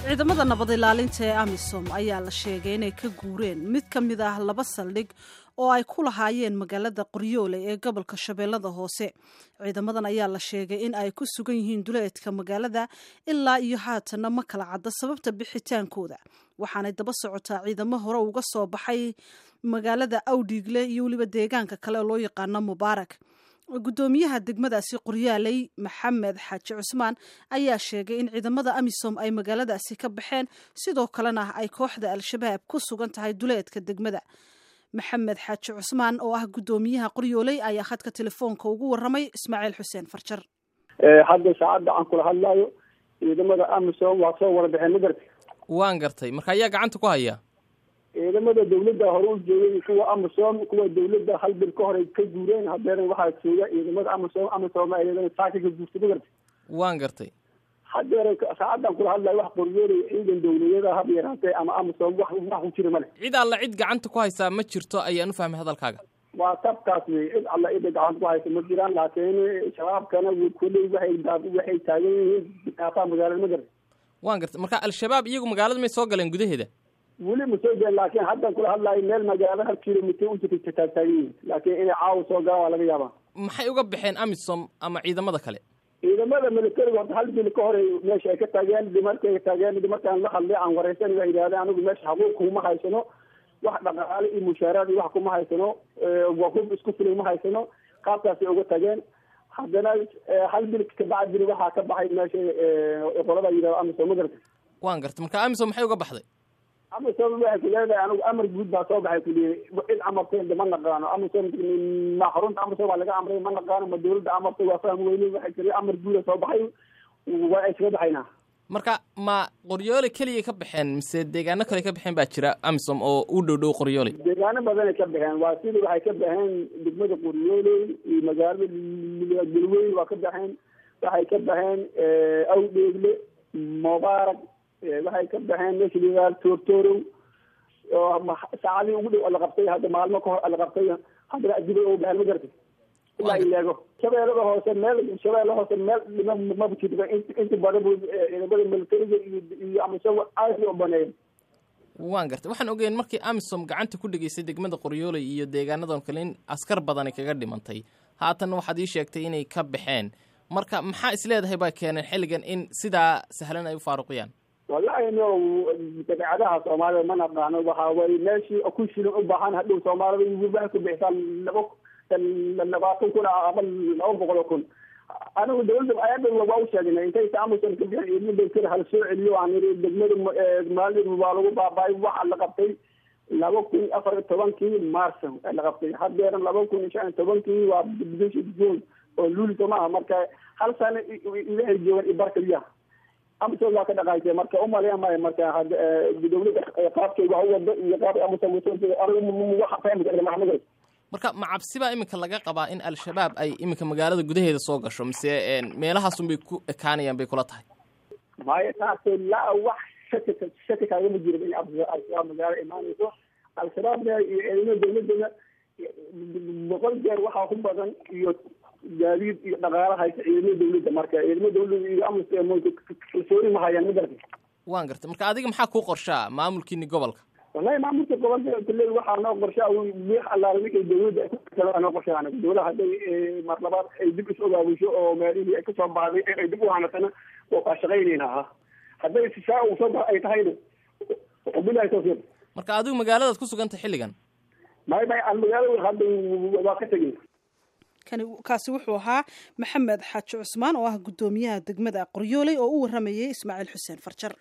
ciidamada nabad ilaalinta ee amisom ayaa la sheegay inay ka guureen mid ka mid ah laba saldhig oo ay ku lahaayeen magaalada qoryoole ee gobolka shabeellada hoose ciidamadan ayaa la sheegay in ay ku sugan yihiin duleedka magaalada ilaa iyo haatanna ma kala cadda sababta bixitaankooda waxaanay daba socotaa ciidamo hore uga soo baxay magaalada awdhiigle iyo weliba deegaanka kale oo loo yaqaano mubaarak guddoomiyaha degmadaasi qoryaaley maxamed xaaji cusmaan ayaa sheegay in ciidamada amisom ay magaaladaasi ka baxeen sidoo kalena ay kooxda al-shabaab ku sugan tahay duleedka degmada maxamed xaaji cusmaan oo ah guddoomiyaha qoryooley ayaa khadka telefoonka ugu waramay ismaaciil xuseen farjar hadda saacadda aan kula hadlayo ciidamada amisom waa soo wada baxeen ma gartay waan gartay marka ayaa gacanta ku haya ciidamada dawladda hore u joogay kuwa amisom kuwa dawladda hal bil ka horay ka guureen hadeena waxaa jooga ciidamada amisom amisom ayadana saaka ka guurtay ma gartay waan gartay hadeer saacaddan kula hadlayo wax qoryoolay ciidan dawladyada haba yaraatee ama amisom wax wax ku jira male cid alla cid gacanta ku haysaa ma jirto ayaan u fahmay hadalkaaga waa tabkaas wey cid alla cida gacanta ku haysa ma jiraan laakiin shabaabkana kolley waxay waxay taagan yihiin daafaha magaalada ma gartay waan gartay marka al-shabaab iyagu magaalada may soo galeen gudaheeda weli ma soo geen laakiin haddan kula hadlaayo meel magaalada hal kilomitr u jirta taagtaagan yihiin laakiin inay caawa soo galaan waa laga yaabaa maxay uga baxeen amisom ama ciidamada kale ciidamada militariga horta hal bil ka hore meesha ay ka taageen dhimarkay taageen markaan la hadlay aan wareysan waa yidhahdeen anigu meesha xaquuq kuma haysano wax dhaqaale iyo mushaaraad iyo wax kuma haysano wahub isku filay ma haysano qaabkaasay uga tageen haddana hal bil kabacdina waxaa ka baxay meesha qolada yidhahdo amisom ma garta waan gartay marka amisom maxay uga baxday amisom waxay ku leedahay anigu amar guud baa soo baxay kuliyay cid amarteen ma naqaano amisom ma xarunta amisom waa laga amray ma naqaano ma dawladda amartay waa faham weyne waxay tiri amar guuda soo baxay waa ay kaga baxaynaa marka ma qoryoole keliya ka baxeen mise deegaano kale ka baxeen baa jira amisom oo u dhow dhow qoryoole deegaano badanay ka baxeen waa sida waxay ka baxeen degmada qoryoole iyo magaalada galweyn waa ka baxeen waxay ka baxeen awdheegle mubaarak waxay ka baxeen meesha layihahdo toortoorow oo saacadii ugu dhow la qabtay hadda maalmo kahor la qabtay haddana adibay ugu baxeen ma gartay ilaa ileego shabeellada hoose meel shabeella hoose meel dhima maba jirba inta badan bu ciidamada militariga iyo iyo amisom aad u baneeyen waan gartay waxaan ogeyn markii amisom gacanta ku dhigaysay degmada qoryooley iyo deegaanadan kale in askar badani kaga dhimantay haatanna waxaad ii sheegtay inay ka baxeen marka maxaa isleedahay baa keeneen xilligan in sidaa sahlan ay u faaruqiyaan wallahi no dabeecadaha soomaalida ma naqaano waxa way meeshii ku shilin u baahan hadhow soomaalida waxay ku bixisaa laba labaatan kun ama laba boqol oo kun anigu dawladda ayada waa u sheegnay intay amisom ka bixin ciidamada kale hala soo celiyo aan iri degmada maalin waa lagu baaba'ay waxa la qabtay laba kun afar iyo tobankii marso la qabtay hadeera laba kun iyo shan iyo tobankii waa bishii june oo luuli somaha marka hal sano ilahay joogan iyo barkaliyaha amisom waa ka dhaqaysay marka umaleya maayo marka dawladda qaabkay wax u wado iyo qaabka amisom waxa fahmi karta maxamud marka ma cabsibaa iminka laga qabaa in al-shabaab ay iminka magaalada gudaheeda soo gasho mise meelahaasun bay ku ekaanayaan bay kula tahay maya taas laa wax shaki shaki kaagama jirin in al-shabaab magaalo imaanayso al-shabaabna iyo ciidamada dawladana boqol jeer waxaa ku badan iyo gaadiid iyo dhaqaala haysa ciidamada dawladda marka ciidamada dawladda iyo amisom kalsooni ma hayaan ma gartay waan gartay marka adiga maxaa kuu qorshaa maamulkiini gobolka wallahi maamulka gobolka kule waxaa noo qorshaa wix allaala wixii dawladda ay noo qorshaa anaga dawlada hadday mar labaad ay dib is ogaabisho oo meelihii ay kasoo baxday ay dib u hanatana waa kaa shaqaynayna ha hadday saa uu soo bax ay tahayna bilahi tawfiiq marka adigu magaaladaad ku sugantay xilligan may may aan magaalada hadda waa ka tegin kani kaasi wuxuu ahaa maxamed xaaji cusmaan oo ah guddoomiyaha degmada qoryooley oo u waramayay ismaaciil xuseen farjar